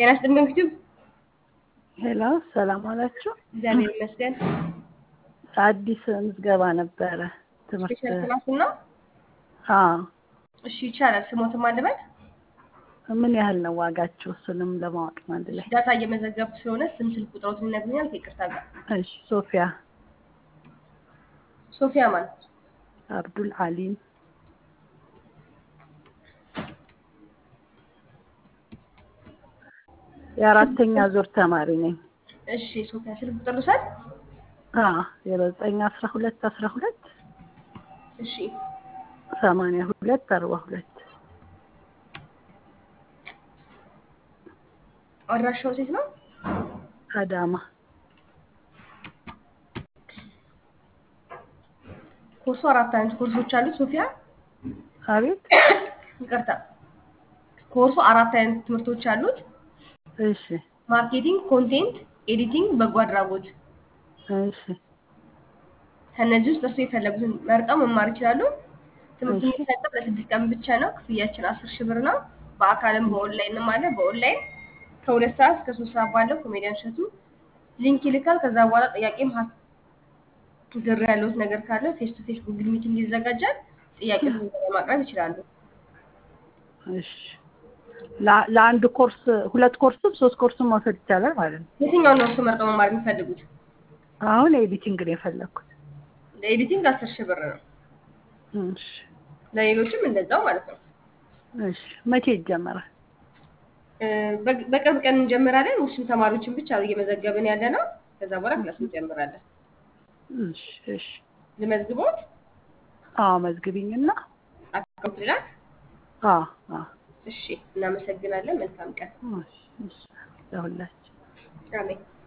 ጤና ይስጥልኝ ዩቲዩብ ሄሎ ሰላም አላችሁ? እግዚአብሔር ይመስገን። አዲስ ምዝገባ ነበረ ትምህርት ስፔሻል ክላሱን ነው? አዎ እሺ ይቻላል። ስሞትም አለበት ምን ያህል ነው ዋጋችሁ? እሱንም ለማወቅ ነው አንድ ላይ። ዳታ እየመዘገብኩ ስለሆነ ስም፣ ስልክ ቁጥሮትን ይነግሩኛል። ከይቅርታ ጋር እሺ ሶፊያ ሶፊያ ማለት አብዱል አሊም የአራተኛ ዙር ተማሪ ነኝ። እሺ ሶፊያ ስልክ ቁጥር ልውሰድ? አዎ የዘጠኝ አስራ ሁለት አስራ ሁለት እሺ ሰማንያ ሁለት አርባ ሁለት አድራሻው ሴት ነው? አዳማ ኮርሱ አራት አይነት ኮርሶች አሉት። ሶፊያ አቤት ይቅርታ፣ ኮርሱ አራት አይነት ትምህርቶች አሉት። እሺ ማርኬቲንግ፣ ኮንቴንት፣ ኤዲቲንግ፣ በጎ አድራጎት። እሺ ከእነዚህ ውስጥ እርሱ የፈለጉትን መርጠው መማር ይችላሉ። ትምህርቱ እሺ። የሚሰጠው ለስድስት ቀን ብቻ ነው። ክፍያችን አስር ሺህ ብር ነው። በአካልም በኦንላይንም አለ። በኦንላይን ከሁለት ሰዓት እስከ ሶስት ሰዓት ባለው ኮሜዲያን እሸቱ ሊንክ ይልካል። ከዛ በኋላ ጥያቄም ሀ- ግር ያለውት ነገር ካለ ፌስ ቱ ፌስ ጉግል ሚቲንግ ይዘጋጃል። ጥያቄ ማቅረብ ይችላሉ። እሺ ላ- ለአንድ ኮርስ ሁለት ኮርስም ሶስት ኮርስም መውሰድ ይቻላል ማለት ነው። የትኛውን ነው እርሱ መርጠው መማር የሚፈልጉት? አሁን ኤዲቲንግ ነው የፈለግኩት። ለኤዲቲንግ አስር ሺህ ብር ነው። እሺ ለሌሎችም እንደዛው ማለት ነው። እሺ መቼ ይጀመራል? እ፣ በ- በቅርብ ቀን እንጀምራለን። ውስን ተማሪዎችን ብቻ እየመዘገብን ያለ ነው። ከዛ በኋላ ክላስ እንጀምራለን። እሺ እሺ ልመዝግቦት አዎ መዝግቢኝና አካውንት ልላክ። አዎ አዎ እሺ፣ እናመሰግናለን። መልካም ቀን። እሺ እሺ ለሁላችን አሜን።